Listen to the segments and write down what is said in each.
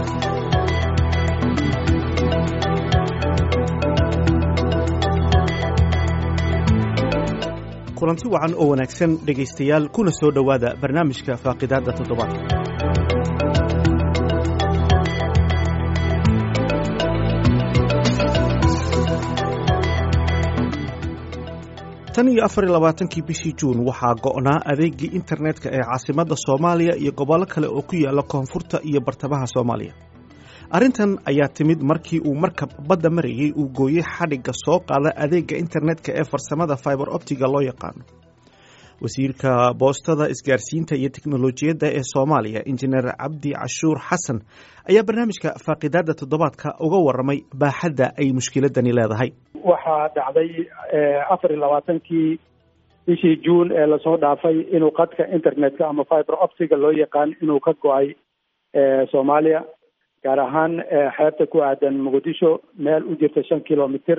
kulanti wacan oo wanaagsan dhegaystayaal kuna soo dhowaada barnaamijka faaqidaadda toddobaadka tan iyo afar iyo labaatankii bishii juun waxaa go'naa adeegii internetka ee caasimadda soomaaliya iyo gobollo kale oo ku yaala koonfurta iyo bartamaha soomaaliya arrintan ayaa timid markii uu markab badda marayey uu gooyey xadhigga soo qaada adeegga internetka ee farsamada fiber optiga loo yaqaano wasiirka boostada isgaarsiinta iyo teknolojiyadda ee soomaaliya injineer cabdi cashuur xasan ayaa barnaamijka faaqidaadda toddobaadka uga waramay baaxadda ay mushkiladani leedahay waxaa dhacday afar iyo labaatankii bishii juun ee lasoo dhaafay inuu qadka internetka ama fiber optiga loo yaqaan inuu ka go-ay soomaaliya gaar ahaan xeebta ku aadan muqdisho meel u jirta shan kilomitr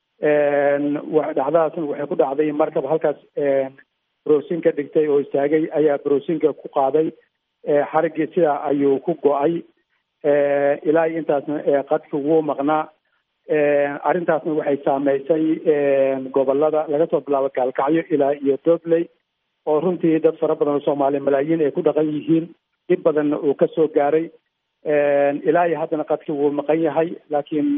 dhacdadaasna waxay ku dhacday markab halkaas browsinka dhigtay oo istaagay ayaa browsinka ku qaaday xariggii sidaa ayuu ku go-ay ilaa iyo intaasna qadka wuu maqnaa arrintaasna waxay saameysay gobolada laga soo bilaabo gaalkacyo ilaa iyo dobley oo runtii dad fara badan oo soomaaliya malaayiin ay ku dhaqan yihiin dhib badanna uu ka soo gaaray ilaa iyo haddana qadki wuu maqan yahay laakiin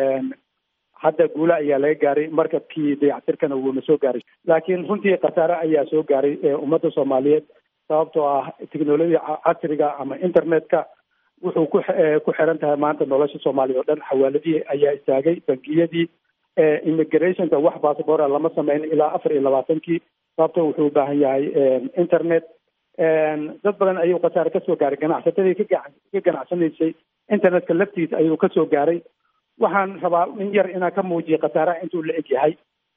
hadda guula ayaa laga gaaray markabkii dayactirkana wuuna soo gaaray laakiin runtii khasaare ayaa soo gaaray ummadda soomaaliyeed sababtoo ah technolojiya casriga ama internetka wuxuu ku ku xiran tahay maanta nolosha soomaaliya oo dhan xawaaladihii ayaa istaagay bangiyadii immigrationka wax bassabora lama sameyn ilaa afar iyo labaatankii sababto wuxuu u baahan yahay internet dad badan ayuu khasaare kasoo gaaray ganacsatadii ka ka ganacsanaysay internetka laftiisa ayuu kasoo gaaray waxaan rabaa in yar inaan ka muujiya khasaaraha intuu la eg yahay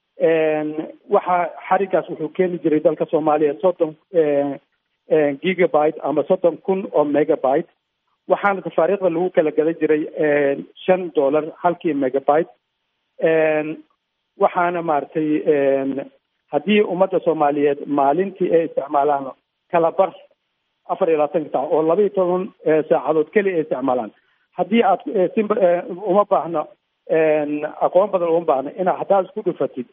waxa xarigaas wuxuu keeni jiray dalka soomaaliya soddon gigabyte ama soddon kun oo megabyte waxaana tafaariikhda lagu kala gadan jiray shan dollar halkii megabyte waxaana maaragtay haddii ummadda soomaaliyeed maalintii ay isticmaalaan kala bar afar iyo labaatanka saac oo laba iyo toban saacadood keliya ay isticmaalaan haddii aad sim uma baahno aqoon badan uma baahno inaa haddaad isku dhufatid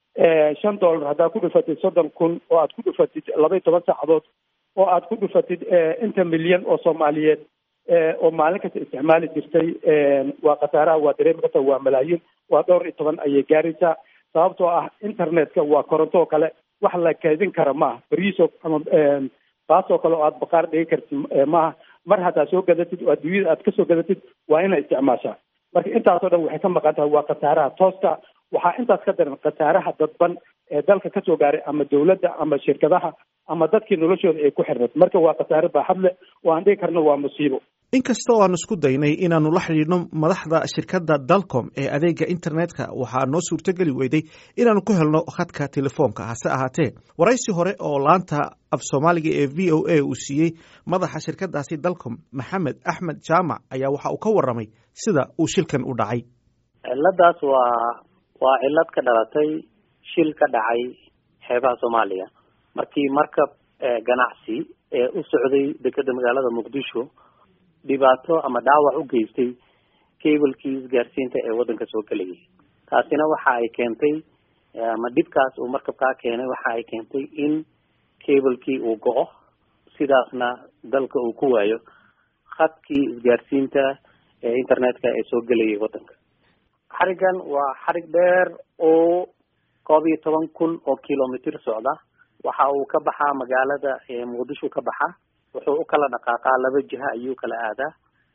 shan dollar haddaad ku dhufatid soddon kun oo aad ku dhufatid laba iyo toban saacadood oo aad ku dhufatid inta milyan oo soomaaliyeed oo maalin kasta isticmaali jirtay waa khasaaraha waa dareemi karta waa malaayiin waa dhowr iyo toban ayay gaaraysaa sababtoo ah internetka waa koronto oo kale wax la kaydin kara maaha beriiso ama baasoo kale oo aad baqaar dhigi kartid maaha mar haddaad soo gadatid oo adduunyada aad kasoo gadatid waa inay isticmaashaa marka intaasoo dhan waxay ka maqan tahay waa khasaaraha tooska waxaa intaas ka daran khasaaraha dadban ee dalka kasoo gaaray ama dawladda ama shirkadaha ama dadkii noloshooda ay ku xirnad marka waa khasaare baaxad leh oo aan dhigi karno waa musiibo inkasta oo aan isku daynay inaannu la xidhiidhno madaxda shirkadda dalcom ee adeegga internetka waxaa noo suurtogeli weyday inaannu ku helno khadka telefoonka hase ahaatee waraysi hore oo laanta af soomaaliga ee v o a uu siiyey madaxa shirkaddaasi dalcom maxamed axmed jaamac ayaa waxa uu ka warramay sida uu shilkan u dhacay ciladaas waa waa cilad ka dhalatay shil ka dhacay xeebaha soomaaliya markii markab ganacsi ee u socday dekeda magaalada muqdisho dhibaato ama dhaawac u geystay cablekii isgaarsiinta ee waddanka soo gelayay taasina waxa ay keentay ama dhibkaas uu markabkaa keenay waxa ay keentay in cablekii uu go-o sidaasna dalka uu ku waayo khadkii isgaarsiinta ee internetka ee soo gelayay waddanka xarigan waa xarig dheer oo koob iyo toban kun oo kilomitr socda waxa uu ka baxaa magaalada muqdisho ka baxa wuxuu u kala dhaqaaqaa laba jiha ayuu kala aadaa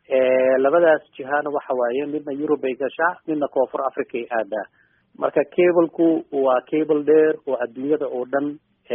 labadaas jihana waxa waaye midna yurub ay gashaa midna koonfur africa ay aadaa marka cableku waa cable dheer oo adduunyada oo dhan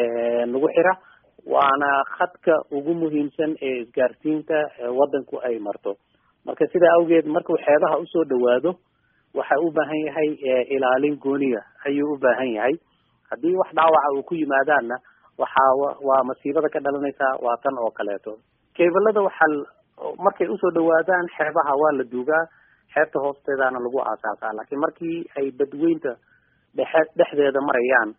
nagu xira waana khadka ugu muhiimsan ee isgaarsiinta waddanku ay marto marka sidaa awgeed markuu xeebaha usoo dhawaado waxa u baahan yahay ilaalin gooniya ayuu u baahan yahay haddii wax dhaawaca uu ku yimaadaanna waxaa waa masiibada ka dhalanaysaa waa tan oo kaleeto kebalada waxaa markay usoo dhawaadaan xeebaha waa la duugaa xeebta hoosteedana lagu aasaasaa laakiin markii ay badweynta dhexe dhexdeeda marayaan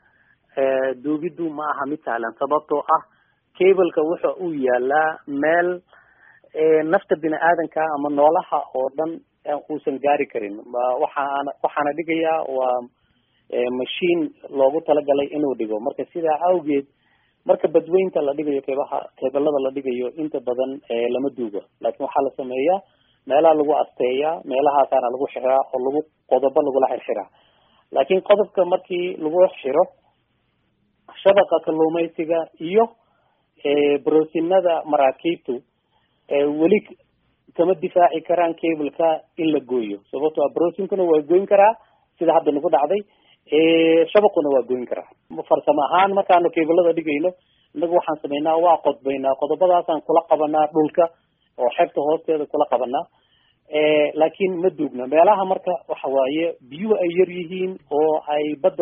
duugiddu ma aha mid sahlan sababtoo ah cableka wuxa uu yaalaa meel nafta bini aadanka ama noolaha oo dhan uusan gaari karin waxaana waxaana dhigayaa waa mashiin loogu talagalay inuu dhigo marka sidaa awgeed marka badweynta la dhigayo keebaha keebalada la dhigayo inta badan lama duugo laakiin waxaa la sameeyaa meelaha lagu asteeyaa meelahaasaana lagu xiraa oo lagu qodobo lagula xirxiraa laakiin qodobka markii lagu xiro shabaqa kalluumaysiga iyo brosinada maraakiibtu weli kama difaaci karaan cableka in la gooyo sababto a brosinkuna waa goyn karaa sida hadda nagu dhacday shabaquna waa goyn karaa farsamo ahaan markaanu cablada dhigayno inagu waxaan sameynaa waa qodbaynaa qodobadaasaan kula qabanaa dhulka oo xeebta hoosteeda kula qabanaa laakiin ma duugna meelaha marka waxa waaye biyuhu ay yar yihiin oo ay badda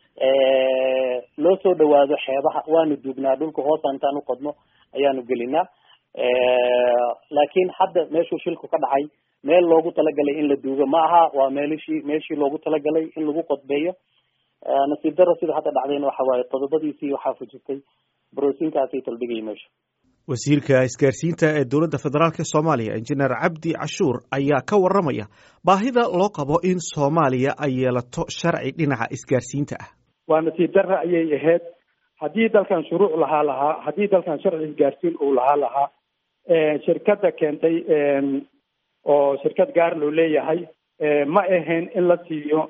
loo soo dhawaado xeebaha waanu duugnaa dhulka hoosa intaan u qodno ayaanu gelinaa laakiin hadda meeshuu shilku ka dhacay meel loogu talagalay in la duugo ma aha waa meelishii meeshii loogu talagalay in lagu qodbeeyo nasiib daro sida hadda dhacdayna waxa waaye qodobadiisii waxaa fujirtay brosinkaasay taldhigaya meesha wasiirka isgaarsiinta ee dowladda federaalk soomaaliya injineer cabdi cashuur ayaa ka waramaya baahida loo qabo in soomaaliya ay yeelato sharci dhinaca isgaarsiinta ah waa nasiib darra ayay ahayd haddii dalkan shuruuc lahaa lahaa haddii dalkan sharci isgaarsiin uu lahaa lahaa shirkadda keentay oo shirkad gaar loo leeyahay ma ahayn in la siiyo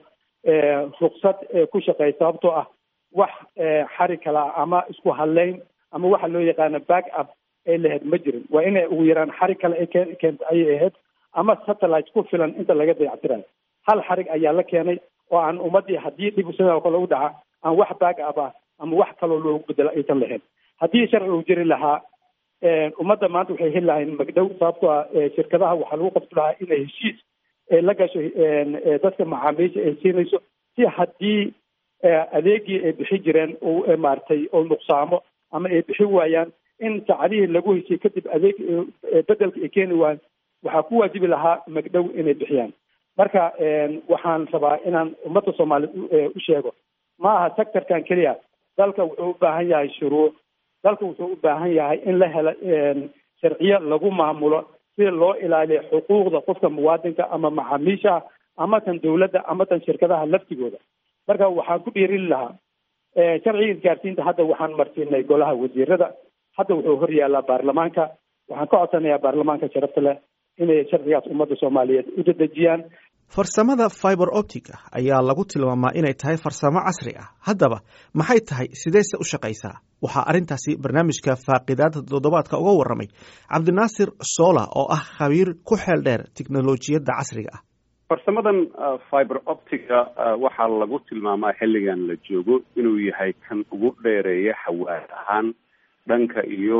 ruksad ku shaqeey sababtoo ah wax xari kala ama isku hadleyn ama waxa loo yaqaano back up ay lahayd ma jirin waa inay ugu yaraan xarig kale ay keenta ayay ahayd ama satellite ku filan inta laga dayactirayo hal xarig ayaa la keenay oo aan ummadii haddii dhib sidoo kale u dhaca aan wax back up ah ama wax kaloo loogu bedelo aysan lahayn haddii sharci uu jiri lahaa ummadda maanta waxay heli lahayn magdhow sababtoo ah shirkadaha waxaa lagu qabti lahaa inay heshiis la gasho dadka macaamiisha ay siinayso si haddii adeegii ay bixi jireen uu maaragtay oo nuqsaamo ama ay bixi waayaan in saacadihii lagu heshiye kadib adeeg bedelka ay keeni waayaan waxaa ku waajibi lahaa magdhow inay bixiyaan marka waxaan rabaa inaan ummadda soomaaliyeed u sheego ma aha sectorkan keliya dalka wuxuu u baahan yahay shuruuc dalka wuxuu u baahan yahay in la helo sharciyo lagu maamulo si loo ilaaliyo xuquuqda qofka muwaadinka ama macaamiisha ama tan dawladda ama tan shirkadaha laftigooda marka waxaan ku dhiirin lahaa sharciga isgaarsiinta hadda waxaan marsiinay golaha wasiirada hadda wuxuu hor yaallaa baarlamaanka waxaan ka codsanayaa baarlamaanka sharafta leh inay sharcigaas ummadda soomaaliyeed u dadejiyaan farsamada fiber optica ayaa lagu tilmaamaa inay tahay farsamo casri ah haddaba maxay tahay sideyse u shaqaysaa waxaa arrintaasi barnaamijka faaqidaada toddobaadka uga warramay cabdinaasir sola oo ah khabiir ku xeel dheer tiknolojiyadda casriga ah farsamadan fiber optica waxaa lagu tilmaamaa xilligan la joogo inuu yahay kan ugu dheereeya xawaad ahaan dhanka iyo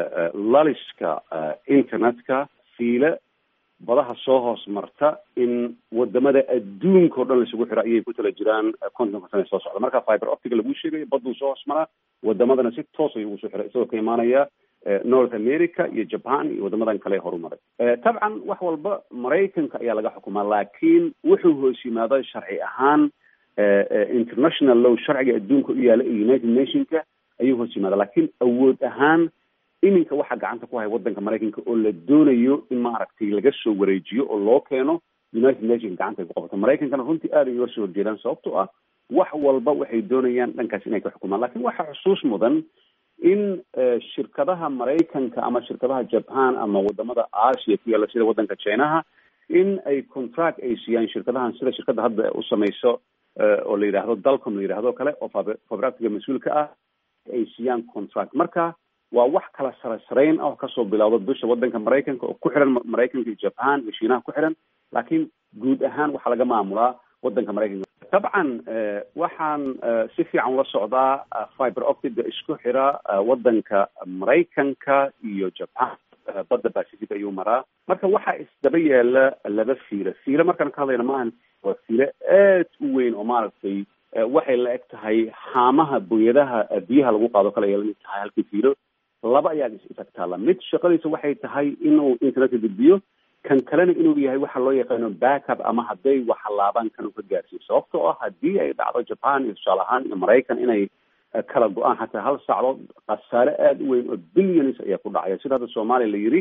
laliska internetka fiile badaha soo hoos marta in wadamada adduunka o dhan laisugu xiro ayay ku tala jiraan kontonka sane soo socda marka fiber optica laguu sheegayo baduu soo hoos maraa wadamadana si toos ayuu ugu soo xiray isagoo ka imaanaya north america iyo japan iyo wadamadan kale horumaray tabcan wax walba maraykanka ayaa laga xukumaa laakiin wuxuu hoos yimaado sharci ahaan international law sharciga adduunka u yaala iyo united nationka ayuu hoos yimaada laakiin awood ahaan iminka waxaa gacanta ku haya wadanka maraykanka oo la doonayo in maaragtay laga soo wareejiyo oo loo keeno united nations gacanta ay ku qabato maraykankana runtii aad ay uga soo horjeedaan sababtoo ah wax walba waxay doonayaan dhankaas inay ka xukumaan lakin waxaa xusuus mudan in shirkadaha maraykanka ama shirkadaha japan ama wadamada asia ku yaalla sida wadanka chinaha in ay contract ay siiyaan shirkadahan sida shirkadda hadda u samayso oo la yidhaahdo dalcom la yidhahdo kale oo fabractiga mas-uulka ah ay siiyaan contract marka waa wax kala sara sarayn ah oo kasoo bilowda bisha wadanka maraykanka oo ku xiran maraykanka iyo japan iyo shiinaha ku xiran laakiin guud ahaan waxaa laga maamulaa wadanka maraykanka dabcan waxaan si fiican ula socdaa fiber optica isku xira wadanka maraykanka iyo japan badda pacific ayuu maraa marka waxaa isdaba yaala laba fiilo fiilo markaan ka hadlayna maahan waa fiilo aad u weyn oo maaragtay waxay la eg tahay haamaha boyadaha biyaha lagu qaado kale ay lamid tahay halkii fiilo laba ayaa isag taalla mid shaqadiisa waxay tahay inuu internetka gudbiyo kan kalena inuu yahay waxa loo yaqaano backup ama hadday waxalaabaan kan uu ka gaarsiiyo sababtoo ah haddii ay dhacdo japan iyo tusaale ahaan iyo maraykan inay kala go-aan xataa hal sacdood khasaare aada u weyn oo billions ayaa ku dhacaya sida hadda soomaaliya la yidhi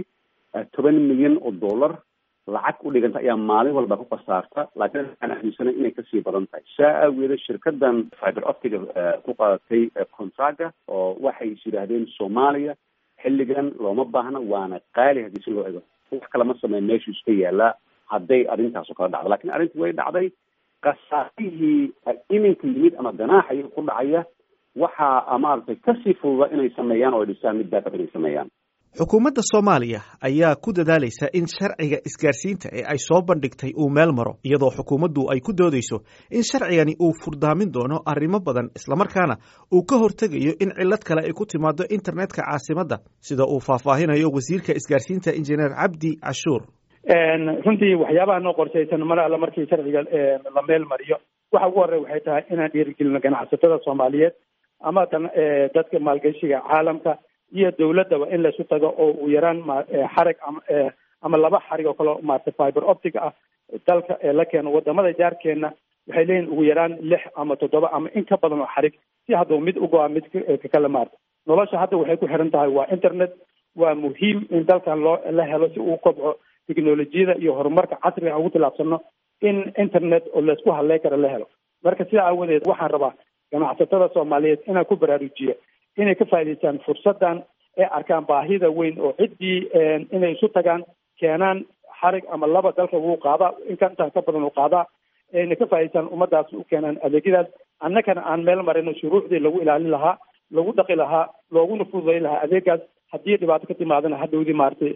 toban milyan oo dollar lacag u dhiganta ayaa maalin walba ku khasaarta laakiin waxaan aaminsanay inay kasii badan tahay saa aageeda shirkadan fiber optiga ku qaadatay contraga oo waxay is yidhaahdeen soomaaliya xilligan looma baahna waana qaali haddii si loo ego wax kalama sameyn meeshuu iska yaalaa hadday arrintaasoo kala dhacdo lakin arrintii way dhacday khasaarihii iminka yimid ama ganaaxaya ku dhacaya waxaa maaragtay kasii fududa inay sameeyaan oo ay dhisaan mid baakab inay sameeyaan xukuumadda soomaaliya ayaa ku dadaalaysa in sharciga isgaarsiinta ee ay soo bandhigtay uu meel maro iyadoo xukuumaddu ay ku doodayso in sharcigani uu furdaamin doono arrimo badan islamarkaana uu ka hortegayo in cillad kale ay ku timaado internetka caasimadda sida uu faahfaahinayo wasiirka isgaarsiinta injineer cabdi cashuur runtii waxyaabaha noo qorshaysan mar alle markii sharciga la meel mariyo waxa ugu horey waxay tahay inaan dhiirigelino ganacsatada soomaaliyeed ama dadka maalgashiga caalamka iyo dawladdaba in laysu tago oo uu yaraan xarig ama ama laba xarig oo kale maarata fiber optic ah dalka la keeno wadamada jaarkeena waxay leeyihin ugu yaraan lix ama toddoba ama in ka badan oo xarig si hadduu mid ugo-a mid kakala maarta nolosha hadda waxay ku xiran tahay waa internet waa muhiim in dalkan loo la helo si uu kobco technolojiyada iyo horumarka casriga ugu tilaabsano in internet oo laysku hadlay kara la helo marka sidaa aawadeed waxaan rabaa ganacsatada soomaaliyeed inaan ku baraarujiyo inay ka faa'idaystaan fursaddan ee arkaan baahida weyn oo ciddii inay isu tagaan keenaan xarig ama laba dalka wuu qaadaa inkantaan ka badan uu qaadaa ayna ka faa'idaystaan ummadaas u keenaan adeegyadaas annagana aan meel marino shuruucdii lagu ilaalin lahaa lagu dhaqi lahaa looguna fududayn lahaa adeegaas haddii dhibaato ka timaadana hadhowdii maaragtay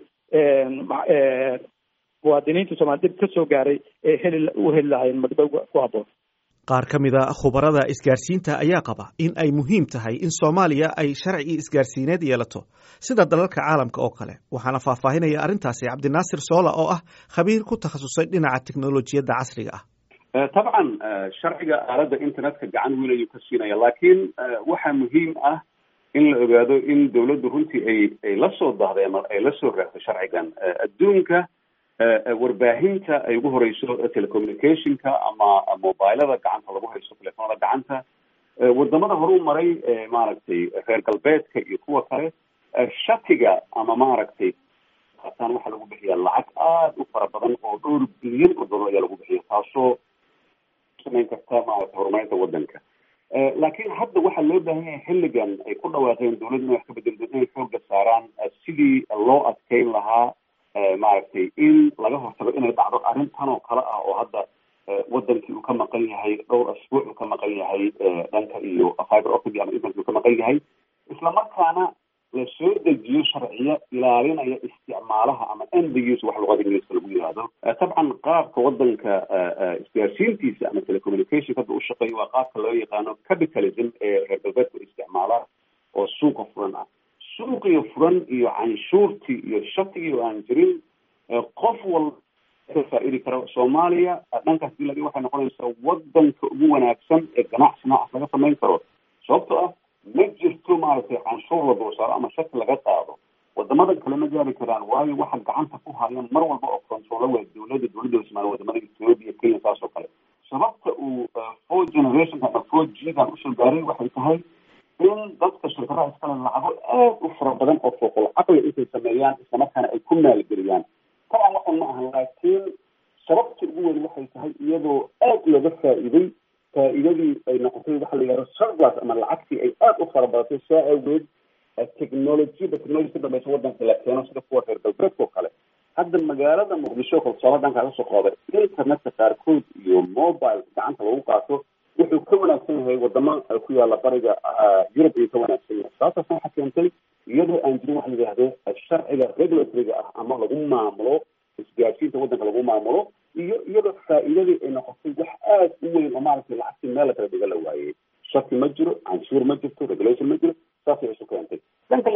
muwaadiniinta soomali dhib ka soo gaaray ee heli u heli lahaayeen magdhow ku habboon qaar ka mid a khubarada isgaarsiinta ayaa qaba in ay muhiim tahay in soomaaliya ay sharci isgaarsiineed yeelato sida dalalka caalamka oo kale waxaana faahfaahinaya arrintaasi cabdinaasir soola oo ah khabiir ku takhasusay dhinaca teknolojiyadda casriga ah tabcan sharciga aaladda internetka gacan weyn ayuu ka siinaya laakiin waxaa muhiim ah in la ogaado in dawladdu runtii ay ay la soo dahday ama ay la soo raagtay sharcigan adduunka warbaahinta ay ugu horeyso telecommunicationka ama mobilada gacanta lagu haysto telefoonada gacanta wadamada horu maray maaragtay reer galbeedka iyo kuwa kale shatiga ama maaragtay ataan waxaa lagu bixiya lacag aada u fara badan oo dhowr bilyan oo dollar ayaa lagu bixiya taasoo samayn karta maaragtay horumarinta wadanka laakiin hadda waxaa loo baahan yahay xilligan ay ku dhawaaqeen dawladda inay wax ka bedeldo inay xooga saaraan sidii loo adkeyn lahaa maaragtay in laga hortago inay dhacdo arrintan oo kale ah oo hadda wadankii uu ka maqan yahay dhowr asbuuc uu ka maqan yahay dhanka iyo fiber optic ama internet uu ka maqan yahay islamarkaana la soo dejiyo sharciyo ilaalinaya isticmaalaha ama end use wax luqada ingiliiska lagu yihahdo tabcan qaabka wadanka isgaarsiintiisa ama telecommunication hadda u shaqeeya waa qaabka loo yaqaano capitalism ee reer galbeedku isticmaala oo suuqa furan ah suuqiyo furan iyo canshuurtii iyo shatigii oo aan jirin qof walba ka faa-idi karo soomaaliya dhankaas diladi waxay noqonaysaa wadanka ugu wanaagsan ee ganacsi noocaas laga samayn karo sababtoo ah ma jirto maaragtay canshuur la dulsaaro ama shaki laga qaado wadamadan kale ma gaari karaan waayo waxa gacanta ku haya mar walba oo controlo waa dawladda dawladda ismaal wadamada ethiopia kenya saas oo kale sababta uu four generationka ama four g dan usoo gaaray waxay tahay in dadka shirkadaha iskale lacago aad u fara badan oo fooqol caqli intay sameeyaan islamarkaana ay ku maalgeliyaan taban waxan ma ahan laakiin sababta ugu weyn waxay tahay iyadoo aad looga faa'iiday faa'iidadii ay noqotay waxa la yihahdo surplus ama lacagtii ay aada u fara badatay saa awgeed technologiyada technology ka dambaysa wadanka la keeno sida kuwa reer galbeedka oo kale hadda magaalada muqdisho kalsoolo dhankaa kasoo qaaday internetka qaarkood iyo mobile gacanta lagu qaato wuxuu ka wanaagsan yahay wadamo ku yaala bariga yurub ayuu ka wanaagsan yahay sababtaas waxaa keentay iyadoo aan jirin waxa la yidhahdo sharciga regulatoryga ah ama lagu maamulo isgaarsiinta wadanka lagu maamulo iyo iyadoo faa'iidadii ay noqotay wax aad u weyn oo maaragtay lacagtii meel la kala dhiga la waayey shaki ma jiro canshuur ma jirto regulation ma jiro saasay isu keentay dhanka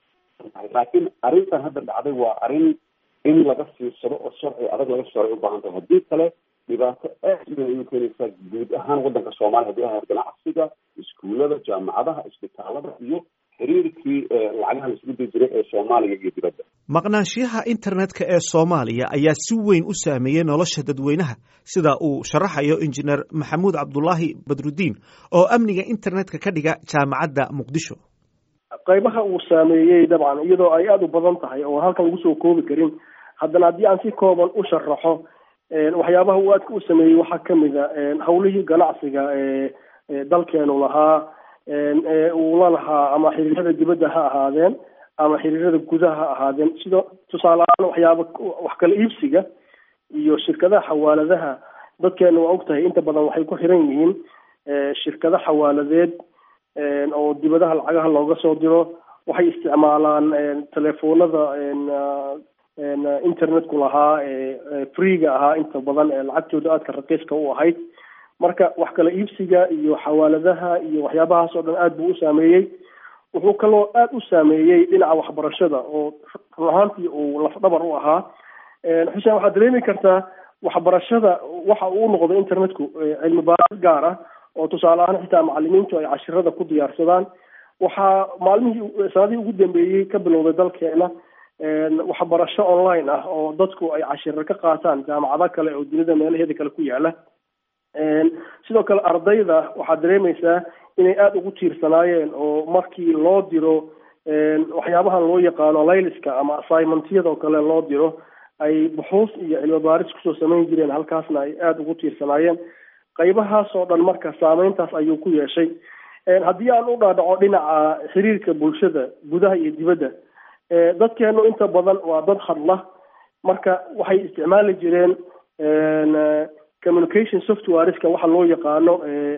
laakiin arrintan hadda dhacday waa arrin in laga fiirsado oo sharci adag laga saaray u baahan tahay haddii kale dhibaato aad u weyn ayay keenaysaa guud ahaan wadanka soomaaliya haddii ahayd ganacsiga iskuullada jaamacadaha isbitaalada iyo xiriirkii lacagaha la isugu diri jiray ee soomaaliya iyo dibadda maqnaanshiyaha internetka ee soomaaliya ayaa si weyn u saameeyey nolosha dadweynaha sida uu sharaxayo injineer maxamuud cabdulaahi badrudiin oo amniga internetka ka dhiga jaamacadda muqdisho qaybaha uu saameeyey dabcan iyadoo ay aada u badan tahay oo halkan lagu soo koobi karin haddana haddii aan si kooban u sharaxo waxyaabaha uu aadka u sameeyey waxaa kamid a hawlihii ganacsiga ee dalkeenu lahaa uu la lahaa ama xiriirada dibadda ha ahaadeen ama xiriirada gudaha ha ahaadeen sida tusaale ahaan waxyaaba wax kala iibsiga iyo shirkadaha xawaaladaha dadkeena waa ogtahay inta badan waxay ku xiran yihiin shirkado xawaaladeed oo dibadaha lacagaha looga soo diro waxay isticmaalaan telefoonada internetku lahaa freega ahaa inta badan ee lacagtooda aadka raqiiska u ahayd marka wax kala iibsiga iyo xawaaladaha iyo waxyaabahaas oo dhan aada buu u saameeyey wuxuu kaloo aada u saameeyey dhinaca waxbarashada oo run ahaantii uu lafdhabar u ahaa xuseen waxaad dareemi kartaa waxbarashada waxa uu noqday internetku cilmi baaris gaar ah oo tusaale ahaan xitaa macalimiintu ay cashirada ku diyaarsadaan waxaa maalmihii sanadihii ugu dambeeyey ka bilowday dalkeena waxbarasho online ah oo dadku ay cashiro ka qaataan jaamacado kale oo dunida meelaheeda kale ku yaala sidoo kale ardayda waxaad dareemaysaa inay aada ugu tiirsanaayeen oo markii loo diro waxyaabahan loo yaqaano layliska ama assignmentyada oo kale loo diro ay buxuus iyo cilmi baaris kusoo samayn jireen halkaasna ay aada ugu tiirsanaayeen qaybahaas oo dhan marka saameyntaas ayuu ku yeeshay haddii aan u dhaadhaco dhinaca xiriirka bulshada gudaha iyo dibadda dadkeenu inta badan waa dad hadla marka waxay isticmaali jireen communication softwareska waxa loo yaqaano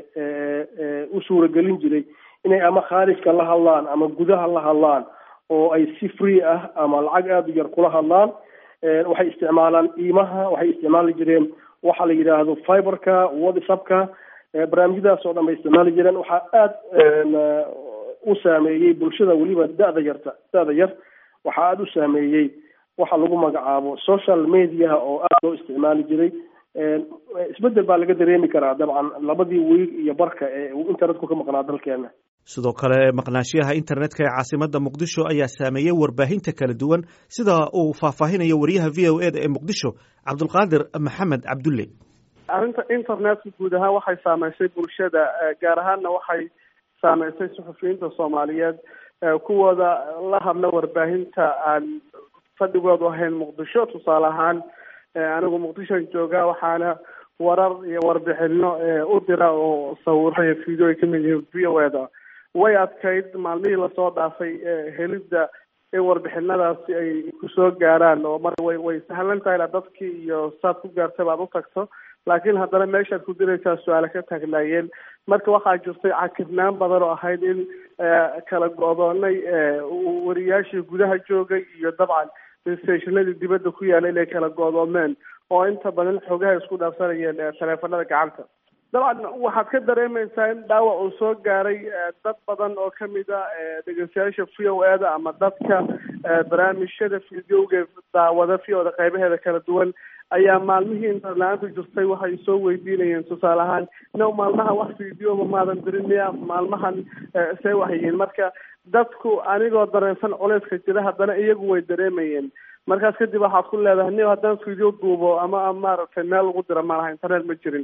u suuragelin jiray inay ama khaarijka la hadlaan ama gudaha la hadlaan oo ay si free ah ama lacag aada u yar kula hadlaan waxay isticmaalaan iimaha waxay isticmaali jireen waxa la yidhaahdo fiberka whatsappka barnaamijyadaas oo dhan bay isticmaali jireen waxaa aada u saameeyey bulshada weliba da-da yarta da-da yar waxaa aada u saameeyey waxa lagu magacaabo social mediaha oo aada loo isticmaali jiray isbedel baa laga dareemi karaa dabcan labadii wiig iyo barka ee uu internetku ka maqnaa dalkeena sidoo kale maqnaashiyaha internetka ee caasimada muqdisho ayaa saameeyey warbaahinta kala duwan sida uu faahfaahinayo wariyaha v o e da ee muqdisho cabdulqaadir maxamed cabdulle arrinta internetka guud ahaan waxay saameysay bulshada gaar ahaanna waxay saameysay suxufiyiinta soomaaliyeed kuwooda la hadla warbaahinta aan fadhigoodu ahayn muqdisho tusaale ahaan anigu muqdishoan joogaa waxaana warar iyo warbixino u dira oo sawiro iyo video ay kamid yihiin v o eda way adkayd maalmihii lasoo dhaafay helidda in warbixinadaasi ay kusoo gaaraan oo mar way way sahlan tahay la dadkii iyo saad ku gaartay baad u tagto laakiin haddana meeshaad ku diraysaa su-aale ka taagnaayeen marka waxaa jirtay cakirnaan badan oo ahayd in kala go-doonay wariyaashii gudaha joogay iyo dabcan stationadii dibadda ku yaala inay kala go-doomeen oo inta badan xoogaha isku dhaafsanayeen taleefanada gacanta dabcan waxaad ka dareemaysaa in dhaawac uu soo gaaray dad badan oo kamid a dhegeystayaasha v o e da ama dadka barnaamijyada videoga daawada v o da qaybaheeda kala duwan ayaa maalmihii interla-aanta jirtay waxay soo weydiinayeen tusaale ahaan no maalmaha wax videoba maadan dirin miya maalmahan see waxyihiin marka dadku anigoo dareensan culeyska jira haddana iyagu way dareemayeen markaas kadib waxaad ku leedahay ni haddaan video duubo ama maaragtay meel lagu dira malaha internet ma jirin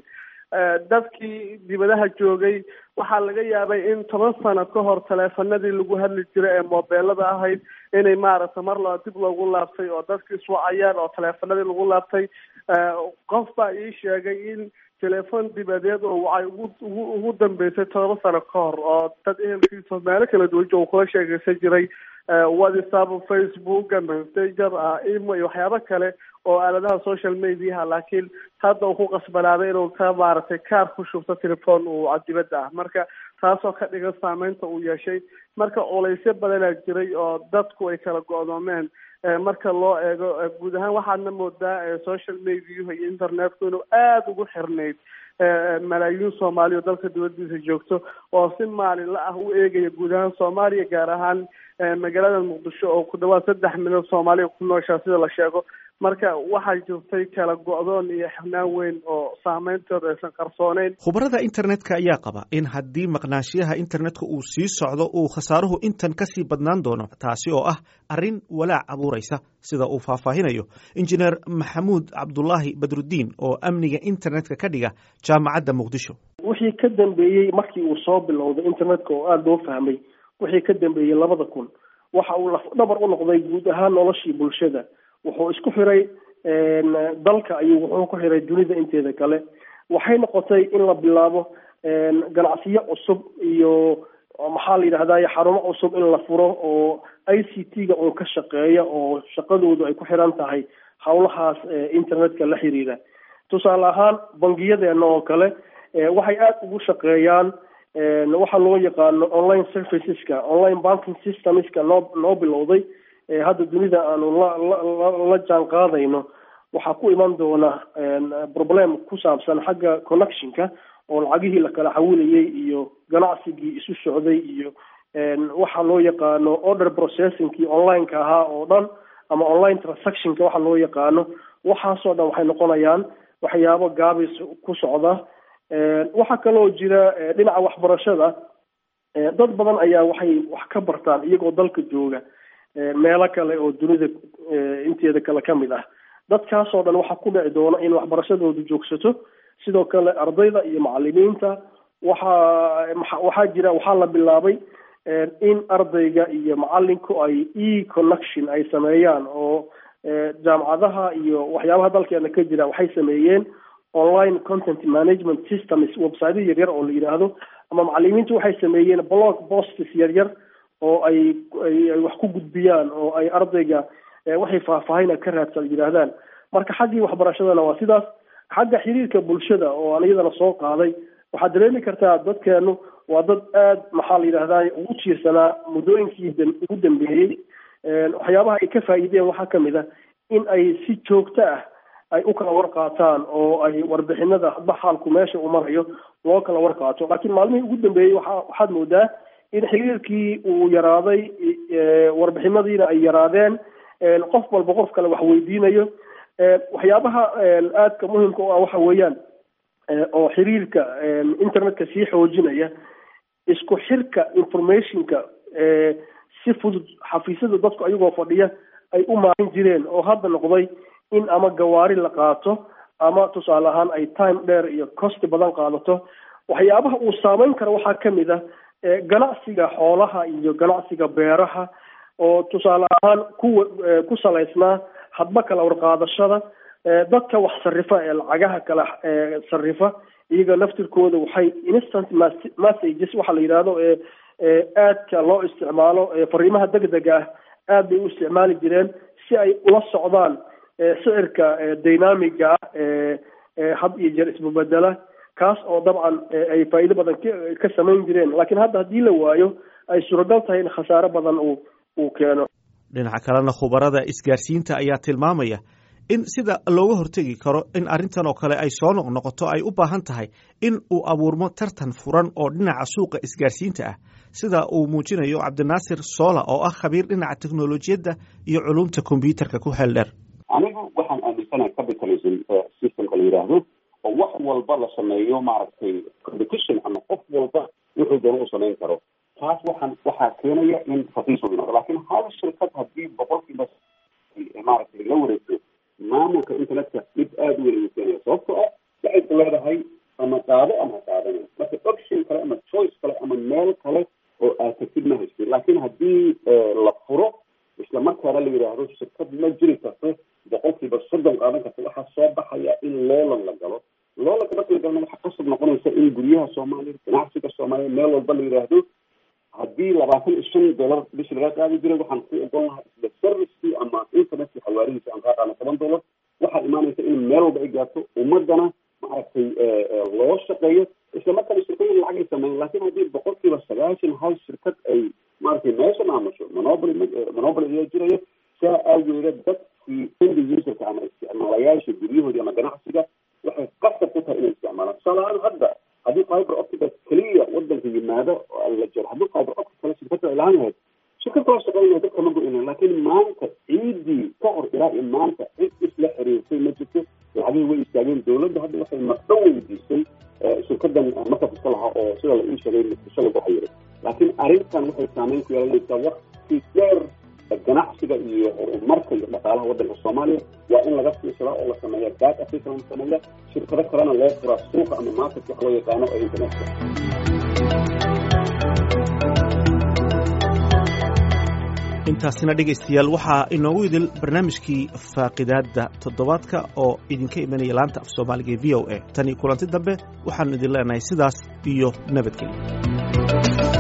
dadkii dibadaha joogay waxaa laga yaabay in toban sano ka hor taleefanadii lagu hadli jiray ee mobeelada ahayd inay maaragtay mar loo dib loogu laabtay oo dadkii iswacayaan oo taleefanadii lagu laabtay qof baa ii sheegay in telefon dibadeed oo waxay ugu ugu ugu dambeysay todoba sano ka hor oo dad ehelkiisa meelo kala duwan jooga kula sheegeysan jiray whatsapp facebook messenger imo iyo waxyaabo kale oo aaladaha social mediaha laakiin hadda uu ku qasbanaaday inuu ka maaragtay kaar ku shubto telefon uu dibadda ah marka taasoo ka dhigan saameynta uu yeeshay marka culaysyo badanaa jiray oo dadku ay kala go-doomeen marka loo eego guud ahaan waxaadna moodaa social mediahu iyo internetku inuu aada ugu xirnayd malaayiin soomaaliya oo dalka dibadiisa joogto oo si maalinla ah u eegaya guud ahaan soomaaliya gaar ahaan magaalada muqdisho oo ku dhawaad saddex milyan soomaaliya ku nooshaa sida la sheego marka waxaa jirtay kala go-doon iyo xirnaan weyn oo saameyntooda aysan qarsooneyn khubarada internetka ayaa qaba in haddii maqnaashiyaha internetka uu sii socdo uu khasaaruhu intan kasii badnaan doono taasi oo ah arrin walaac abuuraysa sida uu faahfaahinayo injineer maxamuud cabdulaahi badrudiin oo amniga internetka ka dhiga jaamacadda muqdisho wixii ka dambeeyey markii uu soo bilowday internetka oo aada loo fahmay wixii ka dambeeyey labada kun waxa uu lafdhabar u noqday guud ahaan noloshii bulshada wuxuu isku xiray dalka ayuu wuxuu ku xiray dunida inteeda kale waxay noqotay in la bilaabo ganacsiyo cusub iyo maxaa la yidhahdaye xarumo cusub in la furo oo i c t ga uun ka shaqeeya oo shaqadoodu ay ku xiran tahay howlahaas internetka la xiriira tusaale ahaan bangiyadeena oo kale waxay aada ugu shaqeeyaan waxa loo yaqaano online serviceska online banking systemska noo noo bilowday hadda dunida aanu la la jaan qaadayno waxaa ku iman doona problem ku saabsan xagga connectionka oo lacagihii la kala xawilayay iyo ganacsigii isu socday iyo waxa loo yaqaano order processingkii onlineka ahaa oo dhan ama online transactionka waxa loo yaqaano waxaasoo dhan waxay noqonayaan waxyaabo gaabis ku socda waxaa kaloo jira dhinaca waxbarashada dad badan ayaa waxay wax ka bartaan iyagoo dalka jooga meelo kale oo dunida inteeda kale ka mid ah dadkaasoo dhan waxaa ku dhici doona in waxbarashadoodu joogsato sidoo kale ardayda iyo macalimiinta waxaa waxaa jira waxaa la bilaabay in ardayga iyo macalinku ay e connection ay sameeyaan oo jaamacadaha iyo waxyaabaha dalkeena ka jira waxay sameeyeen online content management systems website yaryar oo la yidhaahdo ama macalimiintu waxay sameeyeen blog posts yaryar oo ay ay wax ku gudbiyaan oo ay ardayga waxay faahfaahina ka raadsan yidhaahdaan marka xaggii waxbarashadana waa sidaas xagga xiriirka bulshada oo aan iyadana soo qaaday waxaad dareemi kartaa dadkeenu waa dad aada maxaa la yidhahdaa ugu jiirsanaa muddooyinkii ugu dambeeyey waxyaabaha ay ka faa'iideen waxaa kamid ah in ay si joogto ah ay u kala warqaataan oo ay warbixinada hadba xaalku meesha uu marayo loo kala warqaato laakiin maalmihii ugu dambeeyey waxa waxaad moodaa in xiriirkii uu yaraaday warbixinadiina ay yaraadeen qof walba qof kale wax weydiinayo waxyaabaha aadka muhimka u ah waxa weeyaan oo xiriirka internetka sii xoojinaya isku xirka informationka si fudud xafiisyada dadku ayagoo fadhiya ay u maalin jireen oo hadda noqday in ama gawaari la qaato ama tusaale ahaan ay time dheer iyo costi badan qaadato waxyaabaha uu saameyn karo waxaa kamid ah ganacsiga xoolaha iyo ganacsiga beeraha oo tusaale ahaan kuwa ku salaysnaa hadba kala warqaadashada dadka wax sarifa ee lacagaha kala sarifa iyaga naftirkooda waxay instant messages waxa la yidhaahdo ee aadka loo isticmaalo fariimaha degdega ah aad bay u isticmaali jireen si ay ula socdaan sicirka dynamiga ah ee had iyo jeer isbabedela kaas oo dabcan ay faa'iido badan ka samayn jireen laakiin hadda haddii la waayo ay suuragal tahay in khasaare badan uu uu keeno dhinaca kalena khubarada isgaarsiinta ayaa tilmaamaya in sida looga hortegi karo in arrintan oo kale ay soo noqnoqoto ay u baahan tahay in uu abuurmo tartan furan oo dhinaca suuqa isgaarsiinta ah sida uu muujinayo cabdinaasir soola oo ah khabiir dhinaca teknolojiyadda iyo culumta kombyuutarka ku xeel dheer anigu waxaan aaminsanahay capitalism systemka la yidhaahdo oo wax walba la sameeyo maaragtay competition ama qof walba wuxuu doona u samayn karo taas waxaan waxaa keenaya in raqiis uu noqdo laakiin hal shirkad haddii boqolkiiba maaragtay la wareegto maamulka internetka dhib aada u weyn ayuu keenaya sababtoo ah waxay ku leedahay ama qaado ama qaadana marka option kale ama choice kale ama meel kale oo aad tagtid ma haystin laakiin haddii la furo isla markaana la yidhaahdo shirkad ma jiri karto boqolkiiba soddon qaadan karta waxaa soo baxaya in loolan la galo loolanka marka la galana waxaa qasab noqonaysa in guryaha soomaaliya ganacsiga soomaaliya meel walba la yidhaahdo haddii labaatan iyo shan dollar bishi laga qaadi jiray waxaan ku ogon lahaa isla servicekii ama internetka xawaarihiisa aan kaa qaadno toban dollar waxaa imaanaysa in meel walba ay gaarto ummadana maaragtay loo shaqeeyo isla markaana shirkooyin lacag ay sameeyan laakiin haddii boqolkiiba sagaashan hal shirkad ay maaragtay meesha maamusho monopoly monopoly ayaa jiraya saa aageeda dadkii end userka ama isticmaalayaasha guryahoodii ama ganacsiga waxay qasab ku tahay inay isticmaalaan tusaale ahaan hadda haddii fiber optica keliya wadanka yimaado la jiro haddii fiber optic kale shirkada ilaan lahayd shirkad kala shaqeynaya dadka ma go-ina laakiin maanta ciidii ka hor ilaa iyo maanta cid isla xiriirtay ma jirto lacagihii way istaageen dowladda hadda waxay maqdo weydiisay shirkadan markas iska lahaa oo sida la ii sheegay muqdisho lagu xayiray laakiin arrintan waxay saameyn ku yeelanaysaa waqti dheer ganacsiga iyo horumarka iyo dhaqaalaha waddanka soomaaliya waa in laga fiirsadaa oo la sameeya back africa la sameeya shirkado kalena loo furaa suuqa ama market wax loo yaqaano ee internetka intaasina dhegaystayaal waxaa inoogu idil barnaamijkii faaqidaadda toddobaadka oo idinka imanaya laanta af soomaaliga ee v o a tan iyo kulanti dambe waxaanu idin leenahay sidaas iyo nabadgelyo